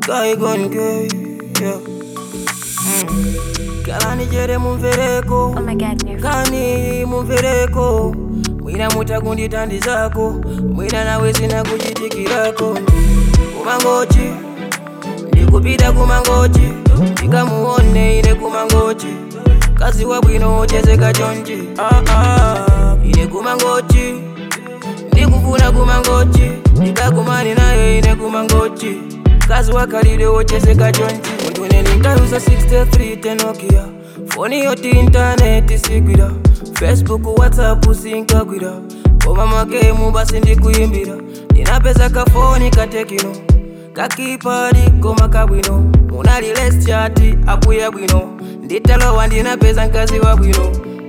Guy gone gay, yeah. Mm. Kalani jere mumvereko Oh my god, nerve. kani mumvereko mwina mutakundithandizako mwina nawe sina kuchitikirako kumangochi ndikupita kumangochi ndikamuone ine kumangochi kazi wabwino ochezeka chonchi ah, ah. ine kumangochi ndikufuna kumangochi ndikakumane naye ine kumangochi kazi wakalile wochezeka chonchi munthu ine ndinkayuza 63 tenokia foni yoti intaneti sigwira facebook whatsapp sinkagwira koma makemu basi ndikuyimbira ndinapeza kafoni katekino kakipadi koma kabwino munali les chati apuya bwino nditalowa ndinapeza mkazi wabwino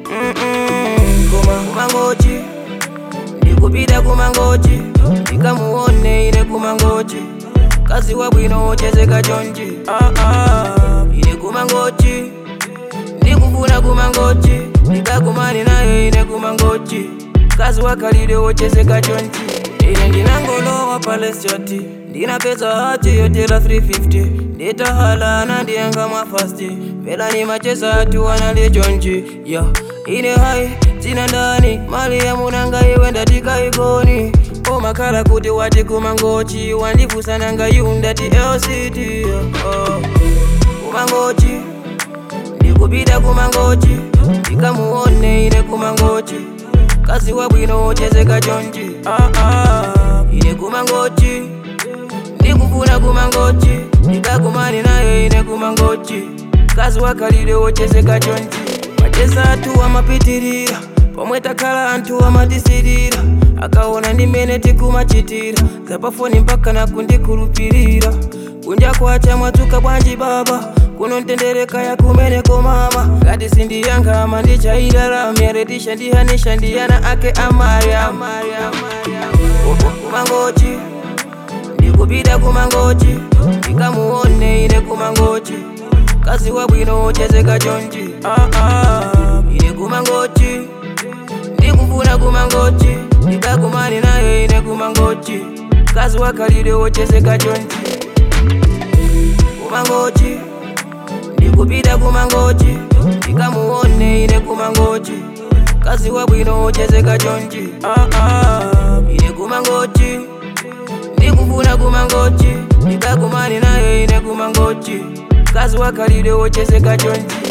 Mm-mm, koma kumangochi ndikupita kumangochi ndikamuone ine kumangochi kazi wabwino ochezeka chonchi ah, ah, ine kumangochi ndikufuna kumangochi ndikakumane naye ine kumangochi kazi wakalile wochezeka chonchi ine ndinangolowa palesjati ndinapeza hati yotera 350 nditahalana ndiyenga mwafasti vela ni macheza atu wanale chonchi ya ine hai dzina ndani mali ya munanga iwe ndatikaigoni omakhala kuti wati kumangochi wandifusananga yu ndati lct oh. kumangochi ndikupita kumangochi ndikamuone ine kumangochi kazi wabwino ochezeka chonchi ah, ah. ine kumangochi ndikufuna kumangochi ndikakumane naye ine kumangochi kazi wakalile wochezeka chonchi macheza atu amapitirira pomwe takhala anthu amatisirira akaona ndimene tikumachitira zapafoni mpaka nakundikhulupirira kunja kwacha mwadzuka bwanji baba kuno ntendereka ya kumeneko mama ngati sindiyankhama ndichailalamya tishandihanisha ndiyana ake amarya kumangochi ndikupita kumangochi ndikamuone ine kumangochi kazi wabwino ochezeka chonchi ah, ah, ine kumangochi ndikufuna kumangochi ndikakumane naye ine kumangochi kazi wakalile wochezeka chonchi kumangochi ndikupita kumangochi ndikamuone ine kumangochi kazi wabwino ochezeka chonchi ah, ah, ine kumangochi ndikufuna kumangochi ndikakumane naye ine kumangochi kazi wakalile wochezeka chonchi